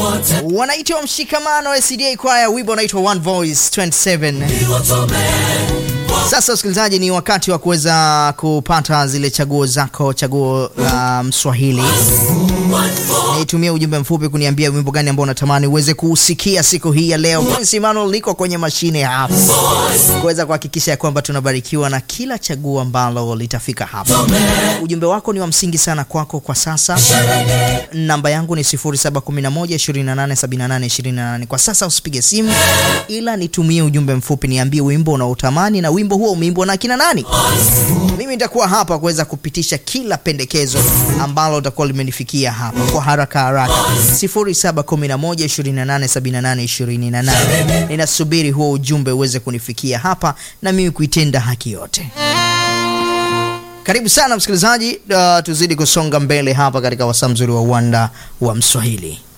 wanaitwa Mshikamano SDA Kwaya, wimbo unaitwa One Voice 27. Sasa msikilizaji, ni wakati wa kuweza kupata zile chaguo zako, chaguo la Mswahili. Nitumia ujumbe mfupi kuniambia wimbo gani ambao unatamani uweze kuusikia siku hii ya leo. Prince Emmanuel liko kwenye mashine hapa kuweza kuhakikisha ya kwamba tunabarikiwa na kila chaguo ambalo litafika hapa. Ujumbe wako ni wa msingi sana kwako kwa sasa. Namba yangu ni 0711287828. Kwa sasa usipige simu, ila nitumie ujumbe mfupi, niambie wimbo unaotamani na wimbo huo umeimbwa na kina nani. Mimi nitakuwa hapa kuweza kupitisha kila pendekezo ambalo utakuwa limenifikia hapa kwa haraka haraka. 0711287828. Ninasubiri huo ujumbe uweze kunifikia hapa na mimi kuitenda haki yote. Karibu sana msikilizaji, uh, tuzidi kusonga mbele hapa katika wasaa mzuri wa uwanda wa Mswahili.